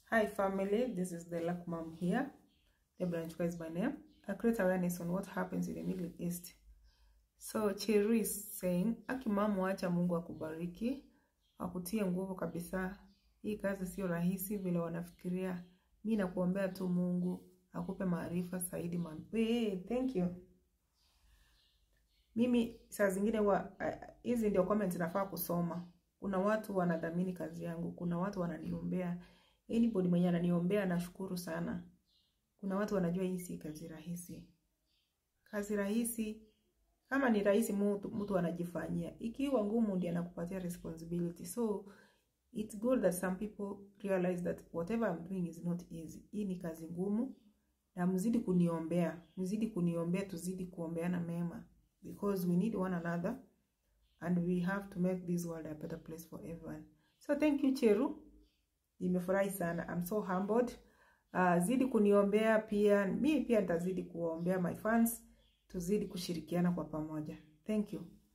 Hi family, this is the Luck Mom here. Deborah Nchuka is my name. I create awareness on what happens in the Middle East. So Cheru is saying, Aki mama, wacha Mungu akubariki, akutie nguvu kabisa. Hii kazi sio rahisi vile wanafikiria. Mi nakuombea tu Mungu akupe maarifa zaidi. man- Hey, thank you. Mimi saa zingine wa hizi ndio comments nafaa kusoma. Kuna watu wanadhamini kazi yangu, kuna watu wananiombea. Anybody mwenye ananiombea nashukuru sana. Kuna watu wanajua hii si kazi rahisi. Kazi rahisi kama ni rahisi mtu, mtu anajifanyia. Ikiwa ngumu ndiye anakupatia responsibility. So it's good that some people realize that whatever I'm doing is not easy. Hii ni kazi ngumu na mzidi kuniombea, mzidi kuniombea, tuzidi kuombeana mema because we need one another and we have to make this world a better place for everyone. So thank you Cheru, nimefurahi sana. I'm so humbled. Uh, zidi kuniombea pia, mi pia nitazidi kuwaombea my fans, tuzidi kushirikiana kwa pamoja. Thank you.